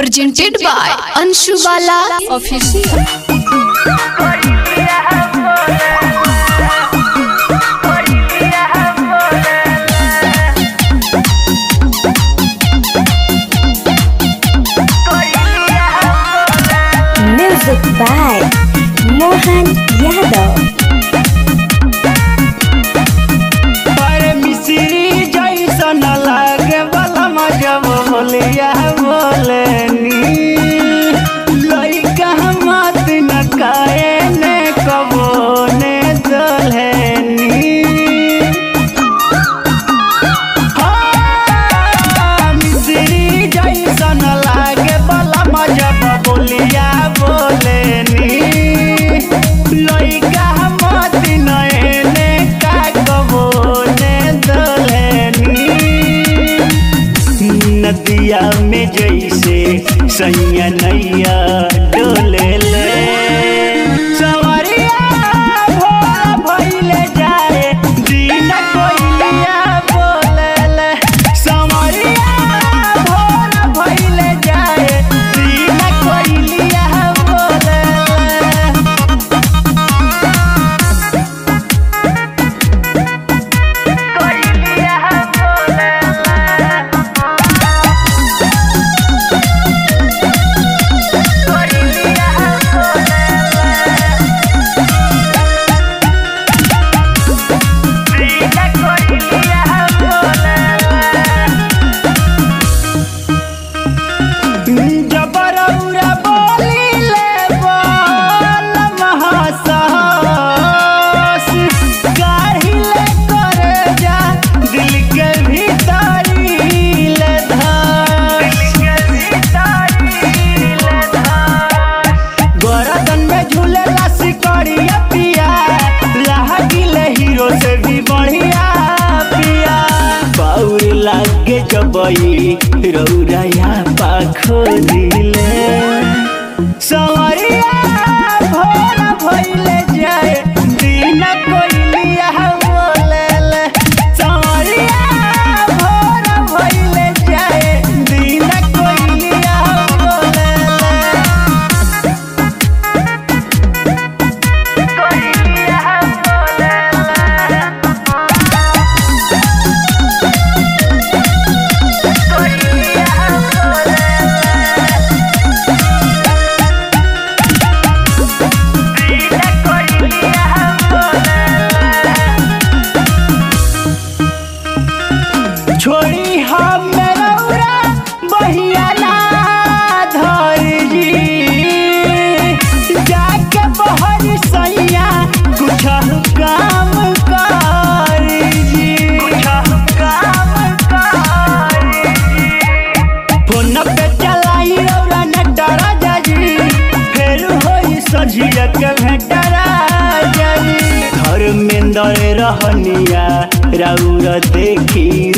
presented by Anshu Bala Official. Music by Mohan Yadav. पर मिश्री जैसन लागे वाला मजब बोलिया बोलनी लइका मत न काए ने कबो ने दलहनी हाँ, मिश्री जैसन लागे वाला मजब बोलिया बोलनी लइका मत न एने का कबो ने दलहनी नदिया में जैसे सैया नैया डोले ले सवरिया भोला भइले जाए दिन कोइलिया बोले ले सवरिया भोला भइले जाए दिन कोइलिया बोले ले जबरौरा बोली ले बोल महासाहस गाही ले करे जा दिल के भीतरी ले गरदन में झूलेला सिकड़िया पिया लागिले हीरो से भी बढ़िया पिया बाउर लागे जबई रौराया पाखो दिले सवरिया भोला भइले जाए दिन कोइलिया बोले ले सवरिया भोला भइले जाए दिन कोइलिया बोले ले छोड़ी हम रौरा बहिया ना धरी जी जाके बहर सैया कुछ काम करी जी काम करी फोन पे चलाई रौरा न डरा जाजी फिर होई सजिया के भेटरा जाजी घर में दर रहनिया रौरा देखी